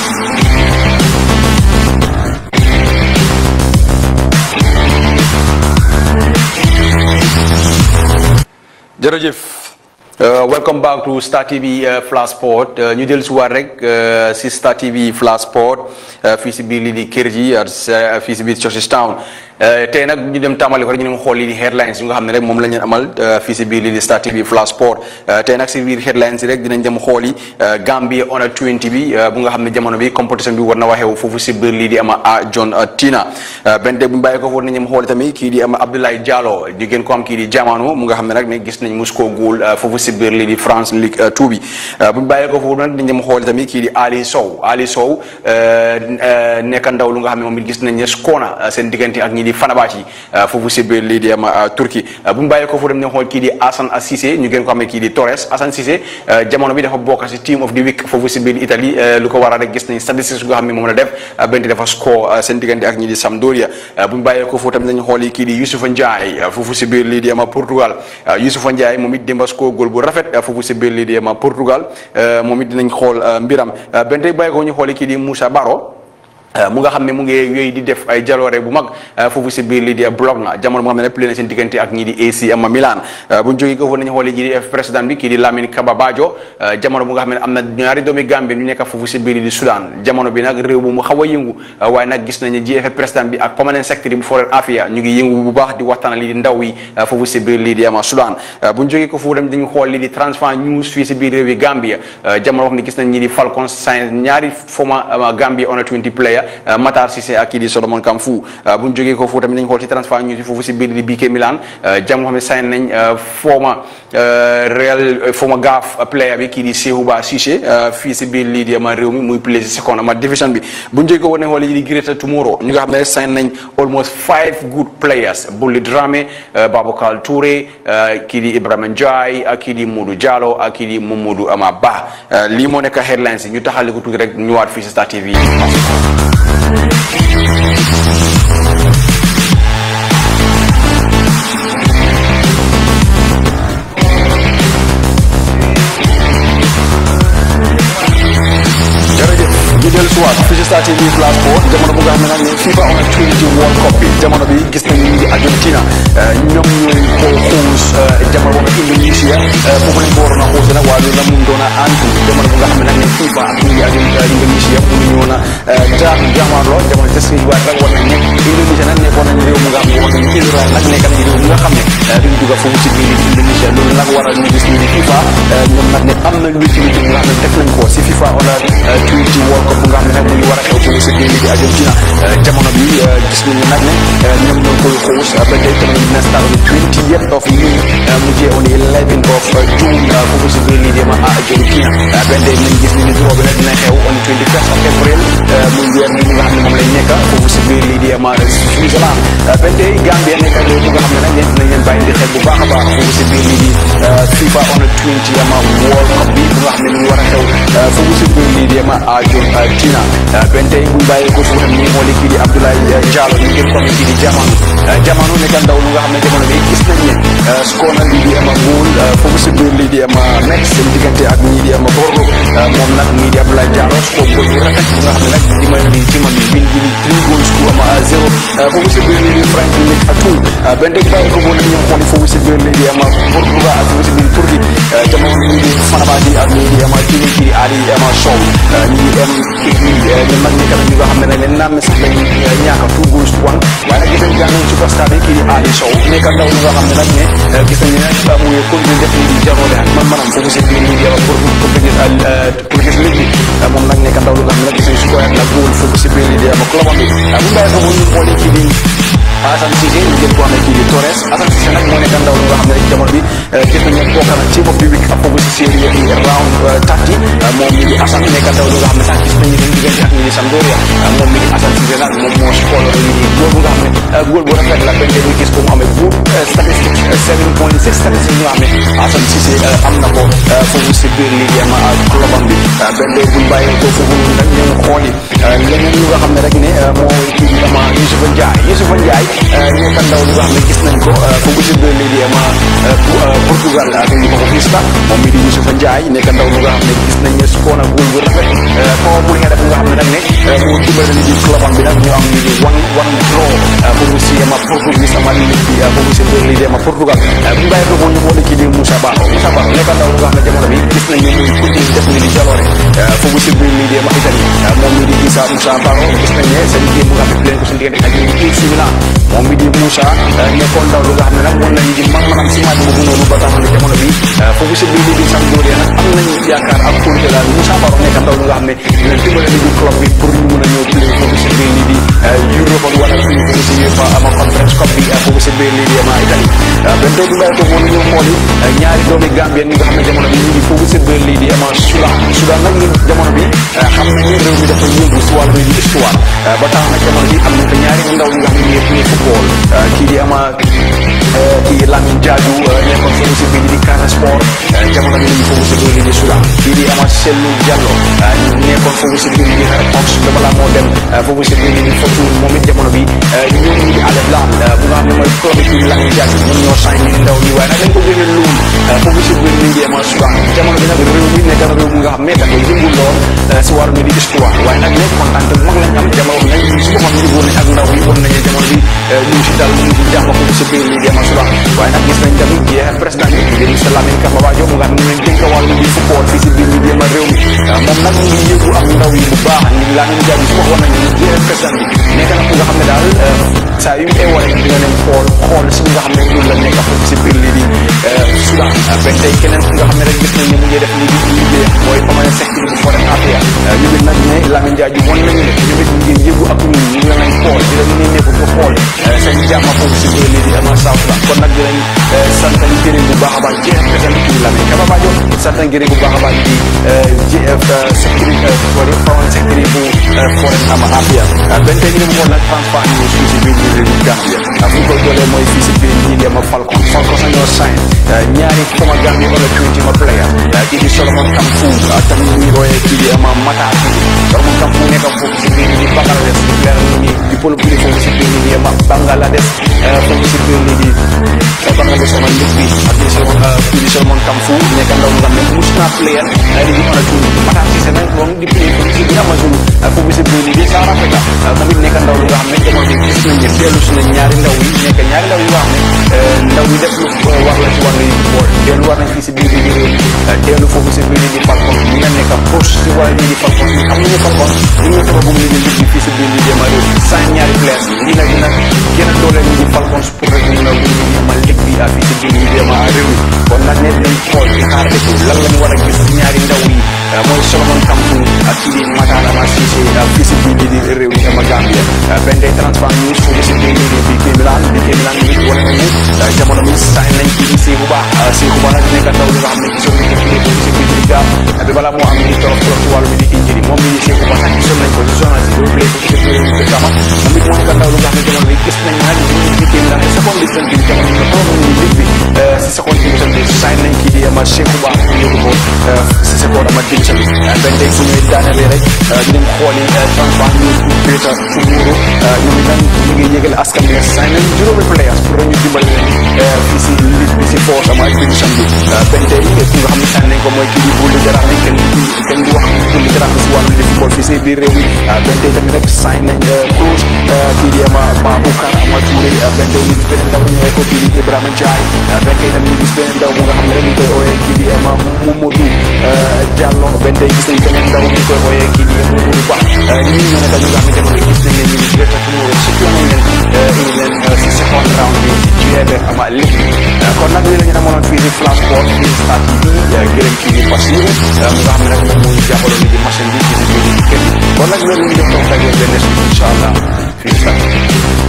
jërëjëf welcome back to Star TV Flash Sport ñu dellu si waat rek si Star TV Flash Sport fii si biir lii di kër ji fii si biir Churches Town tey nag ñu dem tàmbali ko rek ñu dem xool lii di headlines yi nga xam ne rek moom la ñu amal fii si biir lii di Star TV Flash Sport tey nag si biir headlines yi rek dinañ dem xool yi Gambia Under 20 bi bu nga xam ne jamono bi compétition bi war na waxew foofu si biir lii di ama a John Tina benn tey bu ñu bàyyi ko foofu nañ dem xool tamit kii di ama Abdoulaye Diallo di gën ko am kii di Jamano mu nga xam ne nag ne gis nañ mus koo góol foofu si biir lii di France Ligue 2 bi bu ñu bàyyi ko foofu nag dañ dem xool tamit kii di Ali Sow Ali Sow nekk ndaw lu nga xam ne moom it gis nañ ne skoona seen diggante ak ñi di Fenerbahçe foofu si biir lii di ama Turquie bu ñu bàyyi ko foofu dem nañ xool kii di Assane Cissé ñu gën ko xamee kii di Torres Assane Cissé jamono bi dafa bokk si team of the week foofu si biir Italie lu ko waral rek gis nañ statistiques nga xam ne moom la def bente dafa score seen diggante ak ñi di Sampdoria bu ñu bàyyee ko foofu tamit nañ xool kii di Youssoufa Ndiaye foofu si biir lii di ama Portugal Youssoufa Ndiaye moom it démba score góol bu rafet foofu si biir lii di ama Portugal moom it dinañ xool mbiram bente bàyyi ko ñu xool kii di Moussa Baro mu nga xam ne mu ngi yooyu di def ay jaloore bu mag foofu si biir lii di blog na jamono bu nga xam ne play na seen diggante ak ñii di AC ama Milan bu ñu jógee ko foofu nañu xoolee ji di président bi kii di Lamine Kaba Bajo jamono bu nga xam ne am na ñaari doomi Gambie ñu nekk foofu si biir di Soudan jamono bi nag réew bu mu xaw a yëngu waaye nag gis nañu GFF président bi ak permanent secretary bu Foreign Affairs ñu ngi yëngu bu baax di waxtaan lii di ndaw yi foofu si biir lii di ama Soudan bu ñu jógee ko foofu dem dañu xool lii di transfer news fii si biir réew yi Gambia jamono wax ne gis nañ ñi di Falcons sign ñaari former Gambia under 20 player Matar Cissé ak kii di Solomon Kamfu bu ñu jógee ko foofu tamit nañ xool ci transfert ñu foofu si biir di BK Milan jam xam ne sign nañ former Real former gaaf player bi kii di Sehouba Cissé fii si biir lii di ama réew mi muy play si second ama division bi bu ñu jógee ko nañ xool yi di Greater Tomorrow ñu nga xam ne sign nañ almost five good players Bully Dramé Babacar Touré kii di Ibrahima Ndiaye ak kii di Modou Diallo ak kii di Mamadou Ama Ba lii moo nekk headlines yi ñu taxali ko tuuti rek ñëwaat fii si Star TV ñu dellu si waat fii si Star TV Flash Sport jamono bu nga xam ne nag ne FIFA Under 20 World Cup bi jamono bi gis nañu ñu ngi Argentina ñoom ñooy ko xuus jamono boobu Indonesia foofu lañ ko waroon a xuus nag waaye loolu la mun doon a antu jamono bu nga xam ne nag ne FIFA ak ñu ngi Indonesia mu ngi ñëwoon a jaar jaamarloo jamono te suñu waat rek war nañ ne Indonesia nag nekkoon nañ réew mu nga xam ne war nañu Israël nag nekk nañ réew mu nga xam ne duñ dugg foofu si biir Indonesia loolu nag waral ñu gis ñu di FIFA ñoom nag ne am na lu ci lu nga xam ne def nañ ko si FIFA Under 20 World Cup bu nga xam ne nag mu ngi war a xew foofu si biir di Argentina jamono bi gis nañu nag ne ñoom ñoo koy xuus ba tey tamit dina start on the 20th of May mu jee on the 11th of June foofu si biir lii di ma Argentina benn day nañ gis ni ni draw bi nag dina xew on the 21st of April muy weer bi nga xam ne moom lañ nekk foofu si biir lii di ma Switzerland benn day Gambia nekk réew bu nga xam ne nag ñeent nañ leen bàyyi di xel bu baax a baax foofu si biir lii di FIFA Under 20 ama World Cup bi bu nga xam ne mu ngi war a xew foofu si biir lii di ma Argentina benn tey bu ñu bàyyee ko foofu tam ñu xooli kii di Abdoulaye Diallo ñu gën ko kii di Jamano Jamano nekk ndaw lu nga xam ne jamono bi gis nañ ne score na lii di ama góol foofu si biir lii di ama nekk seen diggante ak ñii di ama Borgo moom nag ñii di Abdoulaye Diallo score góol bu rafet bu nga xam ne nag di may lii ci man bi win gi three goals to ama zéro foofu si biir lii di Frank Lik Atou benn tey bàyyi ko boo ñu xooli foofu si biir lii di ama Portugal ak foofu si biir Turquie jamono ñii di Fenerbahçe ak ñii di ama kii di Ali ama Sow ñii di am ñoom nag nekk na ñu nga xam ne leen naam sax lañ ñaaka two goals to one waaye nag gis nañ jàng superstar bi kii di Ali Sow nekk ndaw lu nga xam ne nag ne gis nañu ne mu ngi continuer def lii di jaroole ak man manam foofu si biir lii di ama pour pour pour gis ligue bi moom nag nekk ndaw lu nga xam ne nag gis nañ su ko la góol foofu si biir lii di ama club bi bu bàyyi foofu ñu xoolee kii di Assane Cissé ñu jël ko xam ne kii di Torres Assane Cissé nag moo nekk ndaw lu nga xam ne rek jamono bi gis nañ ne bokk na team of the week ak foofu si série yi round thirty moom mi di Assane nekk ndaw lu nga xam ne sax gis nañu ne diggante ak ñi di Sampdoria moom mi di Assane Cissé nag moom moo score lii di góol bu nga xam ne góol bu rafet la benn ñu gis ko mu amee good statistique seven point six statistique ñu xam ne Assane Cissé am na ko foofu si biir lii di ama clubam bi benn buñ bàyyee ko foofu nag ñu xooli leneen lu nga xam ne rek ne moo kii di ama Youssoufa Ndiaye Youssoufa Ndiaye nekk ndaw lu nga xam ne gis nañ ko foofu si biir lii di ama Portugal ak ñu ko ko Vista moom mi di Youssoufa Ndiaye nekk ndaw lu nga xam ne gis nañ ne score na góol bu rafet powerful header bu nga xam ne nag pour dimbale ni di club am bi nag ñu am ni di one one draw foofu si ama Portugal sama ligue bi foofu si biir lii di ama Portugal bu ngay ko ñu boole kii di Moussa Ba Moussa Ba nekk ndaw nga xam ne jamono bi gis nañu muy continue def ni di jaloore foofu si biir lii di ama Italie moom mi di Issa Moussa Ba gis nañ ne seen liggéey bu nga xam ne leen ko suñu diggante ak ñu AC Milan moom mi di Moussa nekkoon ndaw lu nga xam ne nag mën nañu di man manam si match boobu noonu ba tax na jamono bi foofu si biir lii di Sampdoria nag am nañu yaakaar ak kóolute daal Moussa Ba nekk ndaw lu nga xam ne dina dimbale ni di club bi pour ñu mën a ñëw play foofu si biir lii di Europe wala fii foofu si UEFA ama conference cup bi foofu si biir lii di ama Italie ben tey bu bàyyi ko moom ñu xooli ñaari doomi Gambien ñi nga xam ne jamono bi ñu ngi foofu si biir lii di ama Soudan Soudan nag ñu jamono bi xam nañ ne réew mi dafa yëngu si wàllu di histoire ba tax na jamono bi am nañ fa ñaari ndaw ñi nga xam ne ñëpp ñuy football kii di ama kii Lamine Diadio nekkoon foofu si biir di Casa Sport jamono bi ñu ngi foofu si biir lii di Soudan kii di ama Sellou Diallo nekkoon foofu si biir lii di Fox dama la moo dem foofu si biir lii di Fortune moom it jamono bi ñoom ñi di Al-Hilal bu nga xam ne mooy club bi Lamine Diadio ñoom ñoo sign ni ndaw ñi waaye nag dañ ko gën a luum foofu si biir lii di ama Soudan jamono bi nag réew mi nekk na réew mu nga xam ne dafa yëngu lool si wàllu ni di histoire waaye nag nekk kontaan te mag lañ am jamono nañ si boppam ñu woon ak ndaw yi woon nañu jamono bi ñu si dal ñu di jàmm foofu si biir lii di ama Soudan waaye nag gis nañ tamit jeex président bi di monsieur Lamine Kaba Badio mu nga xam ne ñu leen dénk wàllu di football fii si biir lii di ama réew mi moom nag mu ngi yëgu ak ndaw yi bu baax ni Lamine Diadio su ma wax nañu jeex président bi nekk na ku nga xam ne daal saa yu mu eewale dina leen xool xool si nga xam ne loolu la nekk foofu si biir lii di Soudan benn tey keneen ku nga xam ne rek gis nañ ne mu ngi def lii di liggéey mooy permanent secretary bu foreign affairs ñu ngi nag ne Lamine Diadio wan nañu ne ñu ngi ñu ngi yëgu ak ñun ñu ngi leen xool di leen ñu nekk pour xool seen jàmm foofu si biir lii di ama South Sudan kon nag dinañ sant ñu gërëm bu baax a baax jeex président kii Lamine Kaba Badio sant ñu gërëm bu baax a baax di GF secretary foreign secretary bu foreign ama affairs benn tey ñu dem xool nag transfer news fii si biir réew Gambia fu ñu koy doolee mooy fii si biir ñii di ama Falcon Falcon sa ñoo sign ñaari former Gambia wala twenty ma player kii di Solomon Kamfu tamit ñu royee kii di ama Mata Solomon Kamfu nekk foofu si biir di Bangladesh di player ni di polo bi foofu si biir di ama Bangladesh foofu si biir ni di Bangladesh sama lig bi ak di Solomon kii di Solomon Kamfu nekk ndaw nga xam ne mus naa player di di mën a tuur Mata si seen moom di play foofu si biir Amazulu foofu si biir di South Africa moom it nekk ndaw lu nga xam ne jamono bi gis nañ ne dellu si na ñaari ndaw yi nekk ñaari ndaw yi nga xam ne ndaw yi def lu war la ci wàllu yi bool dellu war nañ fii si biir di réew dellu foofu si biir di Falcon ñi nga nekk poche si wàllu di Falcon ñi xam nañu Falcon ñu ngi tabax bu mu liggéey liggéey fii si biir di jéem a réew saa ñaari place yi nag dina gën a doole ñu di Falcon pour rek ñu bu ñu jéem a lig bi fii si biir di jéem a réew kon nag ne dañ xool di xaar dëkk lan lañu war a gis ñaari ndaw yi mooy Solomon Kamfu ak kii di Matala Ma Cissé fii si biir di réew yi ama Gambia benn day transfer news foofu si biir di bi Kee Milan bi Kee Milan bi wane nañu jamono bi sañ nañ kii di Seeku Ba Seeku Ba nag nekk ndaw li nga xam ne gisoon nañ ko fii foofu si biir di gaam bi balaa moo am ni torof torof si wàllu bi di injiri moom mi di Seeku Ba sax gisoon nañ ko si journaliste bi play foofu si biir di gama moom it moo nekk ndaw li nga xam ne jamono bi gis nañ nag bi Kee Milan si seconde division bi jamono bi toog nañu lig bi si seconde division bi sañ nañ kii di ama Seeku Ba yóbbu ko si seconde ama division bi benn day fu ñuy daanelee rek ñu dem xooli transfer news bu Peter Tumuru ñoom itam ñu ngi yëgal askan bi sign nañ juróomi players pour ñu dimbali leen fii si ligue bi si force ama division bi benn tey ku nga xam ne sign nañ ko mooy kii di Bulli Jaraaf ni kenn kenn du wax Bulli Jaraaf si wàllu di football fii si biir réew mi benn tey tamit rek sign nañ close kii di ama Baboucar ama Touré benn tey ñu gis beneen ndaw ñu ko kii di Ibrahima Ndiaye benn tey tamit ñu gis beneen ndaw bu nga xam ne rek ñu koy ooyee kii di ama Mamadou Diallo benn tey gis nañ beneen ndaw ñu koy ooyee kii di Mamadou Ba ñii ñoo nekk ñu nga xam ne jamono gis nañ leen ñu ngi direct ak numéro si nañ leen indi leen si second round bi si GFF ama ligue kon nag lii la ñu amoon fii si Flash Sport fii si Star TV gërëm kii di Basiru mu nga xam ne nag moom moo ñu jàppaloon ni di machine bi fii si biir kër gi kon nag loolu ñu def toog ak yéen benn suite incha allah fii si Star